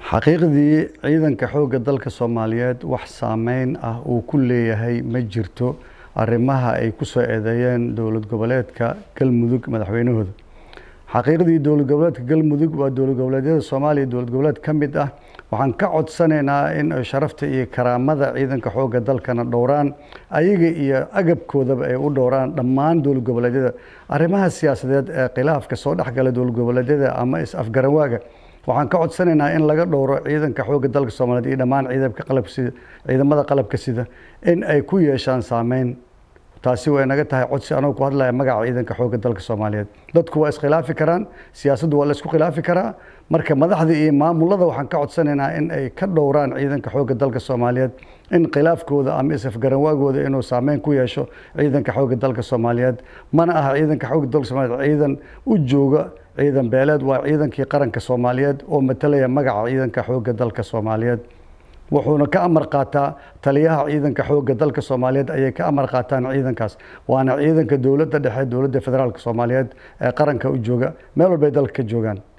xaqiiqdii ciidanka xoogga dalka soomaaliyeed wax saameyn ah uu ku leeyahay ma jirto arrimaha ay ku soo eedeeyeen dowlad goboleedka galmudug madaxweynahooda xaqiiqdii dowlad goboleedka galmudug waa dowlad goboleedyada soomaaliya dowlad goboleed ka mid ah waxaan ka codsanaynaa in ay sharafta iyo karaamada ciidanka xoogga dalkana dhowraan ayaga iyo agabkoodaba ay u dhowraan dhammaan dowlad goboleedyada arrimaha siyaasadeed ee khilaafka soo dhexgala dowlad goboleedyada ama is-afgaranwaaga waxaan ka codsanaynaa in laga dhowro ciidanka xoogga dalka soomaaliyeed iyo dhammaan ciidamka qalabka sida ciidamada qalabka sida in ay ku yeeshaan saameyn taasi way naga tahay codsi anoo ku hadlaya magaca ciidanka xoogga dalka soomaaliyeed dadku waa iskhilaafi karaan siyaasaddu waa la isku khilaafi karaa marka madaxda iyo maamulada waxaan ka codsanaynaa in ay ka dhowraan ciidanka xoogga dalka soomaaliyeed in khilaafkooda ama isafgaranwaagooda inuu saameyn ku yeesho ciidanka xoogga dalka soomaaliyeed mana aha ciidanka xoogga dalka soomaaliyeed ciidan u jooga ciidan beeleed waa ciidankii qaranka soomaaliyeed oo matalaya magaca ciidanka xoogga dalka soomaaliyeed wuxuuna ka amar qaataa taliyaha ciidanka xoogga dalka soomaaliyeed ayay ka amar qaataan ciidankaas waana ciidanka dowladda dhexe dowladda federaalka soomaaliyeed ee qaranka u jooga meel walbay dalka ka joogaan